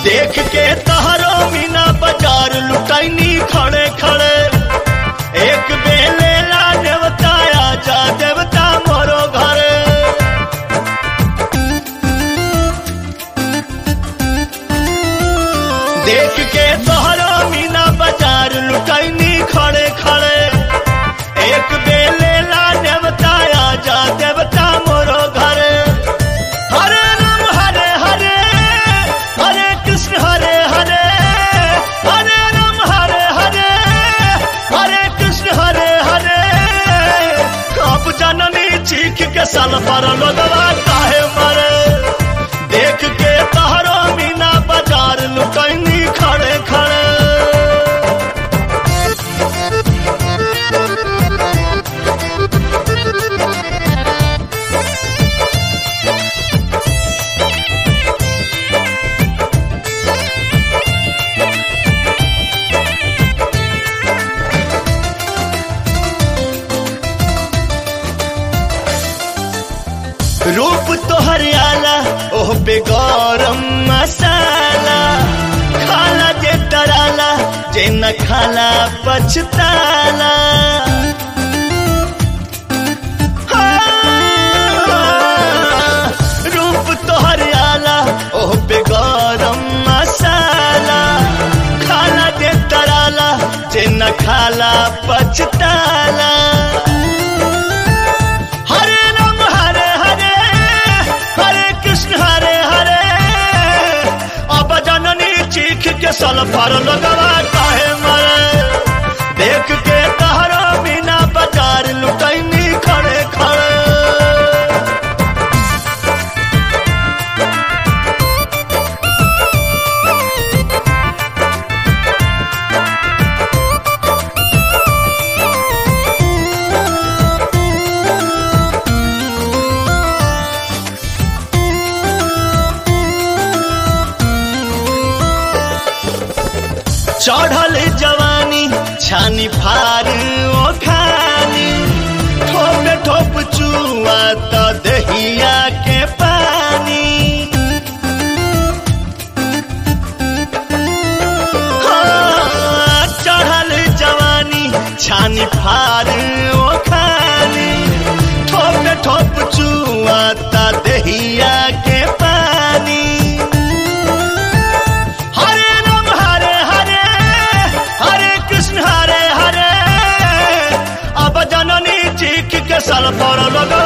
देख के तहरो मीना बाजार लुटाइनी खड़े खड़े एक बेले ला देवता आजा देवता मोरो घरे देख के तोहरो मीना बाजार लुटाइनी खड़े खड़े एक बेले ला देवता आजा देवता मोरो घरे हरे राम हरे हरे हरे कृष्ण हरे हरे हरे राम हरे हरे हरे कृष्ण हरे हरे कब जननी चीख के सल पर लोगवा काहे मरे देख के तहरो मीना बाजार लुकैनी खड़े खड़े रूप तो हरियाला ओह पे गरम मसाला खाला जे डराला जे न खाला पछताला हाँ, रूप तो हरियाला ओह पे गरम मसाला खाला जे डराला जे न खाला पछताला हरे राम हरे हरे हरे कृष्ण हरे हरे अब जननी चीख के सल पर लगवा काहे मरे देख के तहरा बिना बाजार लुटैनी खड़े खड़े चढ़ल जवानी छानी फार ओ खानी ठोप ठोप चुआ त दहिया के पानी हाँ, चढ़ल जवानी छानी फार ओ खानी ठोप ठोप चुआ त दहिया के पानी हरे राम हरे हरे हरे कृष्ण हरे हरे अब जननी चीख के सल पर लगा